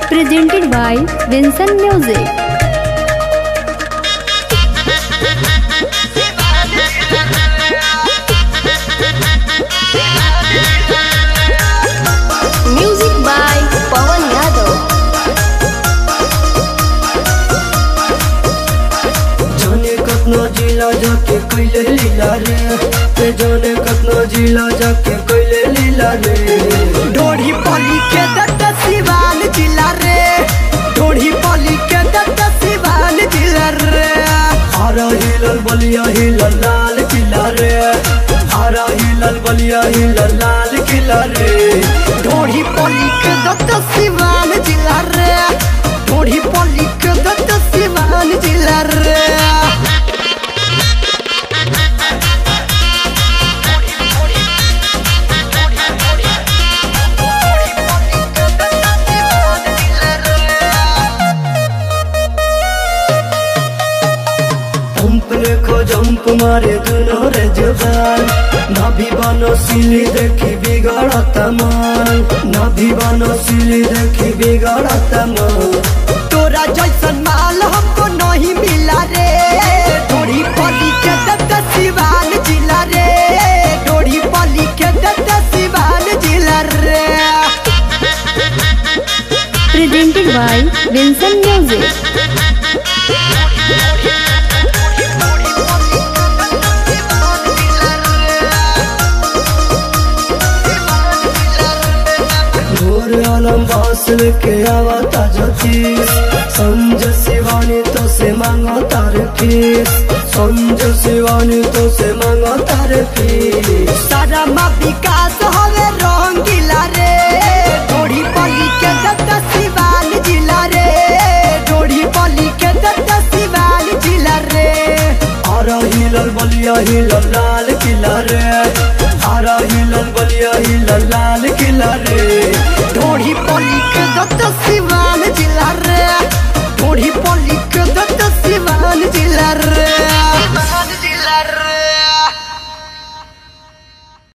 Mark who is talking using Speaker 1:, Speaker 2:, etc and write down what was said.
Speaker 1: presented by Vincent Music. Music by Pawan Yadav.
Speaker 2: जाने कतना जिला जाके कैले लीला रे ते जाने कतना जिला जाके कैले लीला रे
Speaker 3: ढोढ़ी पली के दत्त सिवान जिला रे ढोढ़ी पली के दत्त सिवान जिला रे
Speaker 2: हारा हिलल बलिया हिलल लाल किला रे हारा हिलल बलिया हिलल लाल किला रे
Speaker 3: ढोढ़ी पली के दत्त सिवान जिला रे ढोढ़ी पली के दत्त सिवान जिला रे
Speaker 2: पंप देखो जंप मारे दुनो रे जुबान नाभि बनो सिली देखी बिगड़त मान नाभि बनो सिली देखी बिगड़त मान
Speaker 3: तोरा जैसन माल हमको नहीं मिला रे ढोढ़ी पली के दत्त सिवान जिला रे ढोढ़ी पली के दत्त सिवान जिला रे
Speaker 1: Presented by Vincent Music.
Speaker 2: घोर आलम बासल के आवता ज्योतिष संज शिवानी तो से मांगो तार फीस संज शिवानी तो से मांगो तार फीस
Speaker 3: सारा मा विकास हवे रंगीला रे ढोढ़ी पली के दत्त सिवान जिला रे ढोढ़ी पली के दत्त सिवान जिला रे
Speaker 2: आरा हिलल बलिया हिलल लाल किला रे आरा हिलल बलिया हिलल लाल किला रे
Speaker 3: ढोढ़ी पली के दत्त सिवान जिला रे ढोढ़ी पली